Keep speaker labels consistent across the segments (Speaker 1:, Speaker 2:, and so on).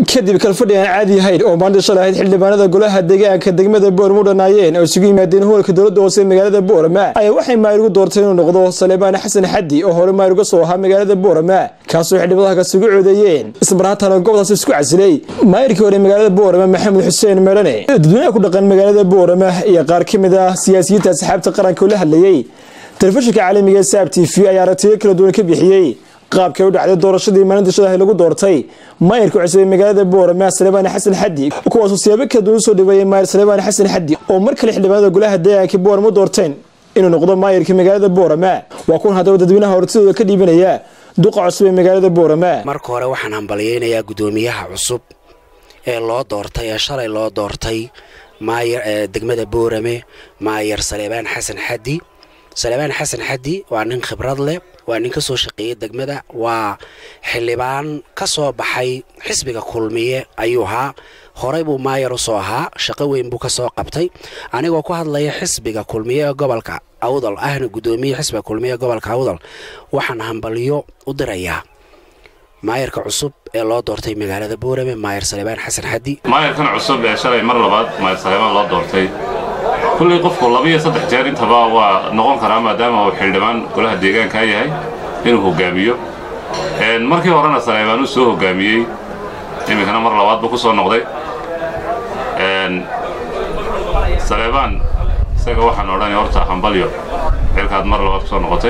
Speaker 1: kadib kalfadhi aan caadi ahayn oo maalinta shalay ahayd xildhibaanada golaha deegaanka degmada boorama u dhanaayeen oo isugu yimaadeen hoolka dowladda hoose magaalada boorama ayaa waxay maayir ugu doortay inuu noqdo saleebaan xasan xaddi oo hore maayir uga soo ahaa magaalada boorama kaasoo xildhibadaha kasugu codeeyeen isbarhaatana goobtaas isku casilay maayirkii hore magaalada boorama maxamed xuseen meelane dadweynaha ku dhaqan magaalada boorama iyo qaar ka mid ah siyaasiyiinta asxaabta qaranka oo la hadlayey telefishinka caalamiga ee saab t v ayaa aragtiyo kala duwan ka bixiyey qaabkay u dhacday doorashadii maalinta shadahay lagu doortay maayirka cusub ee magaalada boorama saleebaan xasan xaddi kuwaasoo siyaabo kala duwan usoo dhaweeyey maayir saleebaan xasan xaddi oo mar kale xildhibaanada golaha deegaanka boorama u doorteen inuu noqdo maayirka magaalada boorama waa kuwan haddaba dadweynaha hortidooda ka dhiibanaya duqa cusub ee magaalada boorama
Speaker 2: marka hore waxaan hambalyeynayaa guddoomiyaha cusub ee loo doortay ee shalay loo doortay maayir degmada boorame maayir saleebaan xasan xaddi saleebaan xasan xaddi waa nin khibrad leh waa nin ka soo shaqeeyey degmada waa xildhibaan ka soo baxay xisbiga kulmiye ayuu ahaa horey buu maayar u soo ahaa shaqo weyn buu ka soo qabtay anigoo ku hadlaya xisbiga kulmiye ee gobolka awdal ahna guddoomiye xisbiga kulmiye ee gobolka awdal waxaan hambalyo u dirayaa maayarka cusub ee loo doortay magaalada boorame maayar saleebaan xasan xaddi
Speaker 3: maayarkan cusub ee shalay mar labaad maayar saleebaan loo doortay kullay qofku labiyo saddex jeer intaba waa noqon karaa maadaama uu xildhibaan golaha deegaankaa yahay inuu hogaamiyo markii horena saleebaan uu soo hogaamiyey iminkana mar labaad buu ku soo noqday saleebaan isaga waxaan odhanay horta hambalyo xilkaad mar labaad ku soo noqotay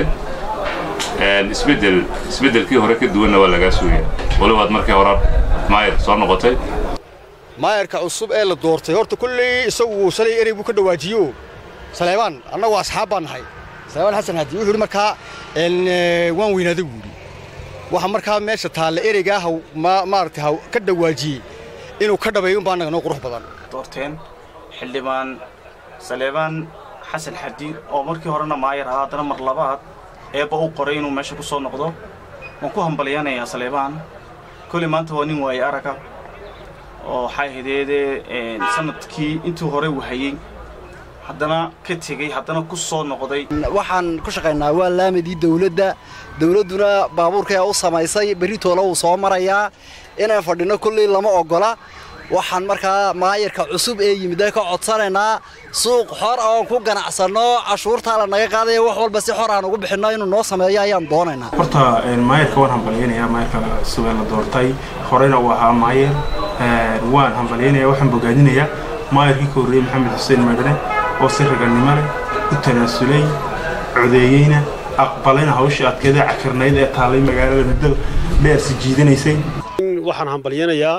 Speaker 3: isbeddel isbeddelkii hore ka duwanna waa lagaa suugaya walibaad markii hore maayar soo noqotay
Speaker 4: maayarka cusub ee la doortay horta kulley isagu shalay erey buu ka dhawaajiyo saleebaan annagu asxaab baan nahay saleebaan xasan hadi wuxuu yidhi markaa waan weynaaday buu yidhi waxa markaa meesha taalla ereygaa haw maaragtay haw ka dhawaajiyey inuu ka dhabeeyo unbaa annaga noo qurux badan
Speaker 5: doorteen xildhibaan saleebaan xasan xadi oo markii horena maayar ahaa haddana mar labaad eebba u qoray inuu meesha ku soo noqdo waan ku hambalyanayaa saleebaan koley maanta waa nin waaye araga oo waxaa hideedee sanadkii intuu hore wahayey haddana ka tegey haddana ku soo noqday
Speaker 6: waxaan ku shaqaynaa waa laamadii dawladda dawladduna baabuurkaa u samaysay berritoola wuu soo marayaa inaan fadhinno kullii lama oggola waxaan markaa maayarka cusub ee yimidda ka codsanaynaa suuq xor oon ku ganacsanno cashuurtaa la naga qaadaya wax walba si xor aan ugu bixinno inuu noo sameeyo ayaan doonaynaa
Speaker 7: horta maayarka waan hambalyaynayaa maayarka cusub ee la doortay horeyna uu ahaa maayar waan hambalyaynaya waxaan bogaadinayaa maayarkii ka horreeyey maxamed xuseen meedhane oo si ragannimo leh u tanaasulay codeeyeyna aqbalayna hawshii adkeeda cakirnayd ee taallay magaalada muddo dheer si jiidanaysay
Speaker 8: waxaan hambalyaynayaa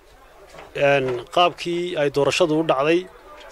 Speaker 8: qaabkii ay doorashadu u dhacday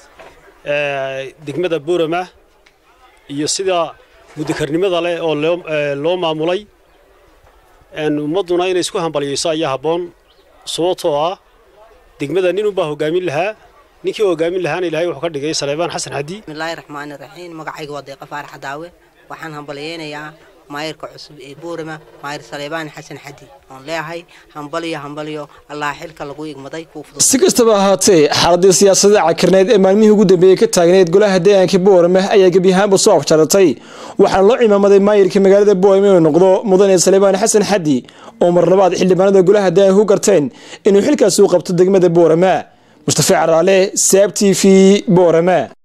Speaker 8: degmada boorama iyo sida mudakarnimada leh oo loo maamulay ummadduna inay isku hambalyayso ayaa habboon sababtoo ah degmada nin unbaa hoggaamin lahaa ninkii hoggaamin lahaana ilahay wuxuu ka dhigay saleebaan xasan xaddi
Speaker 9: bismillaahi raxmaani raxiim magacayga waa deeqa faarax daawe waxaan hambalyaynayaa maayarka cusub ee boorama maayir saleebaan xasan xaddi oon leeyahay hambalyo hambalyo allaha xilka lagu igmaday
Speaker 1: si kastaba ahaatee xaaladii siyaasadda cakirneyd ee maalmihii ugu dambeeyey ka taagneyd golaha deegaanka boorama ayaa gebiyahaanba soo afjaratay waxaana loo cimaamaday maayirka magaalada boorama inuu noqdo mudane saleebaan xasan xaddi oo mar labaad xildhibaanada golaha deegaanka ku garteen inuu xilkaasi u qabto degmada boorama mustafa caraale saab t v boorama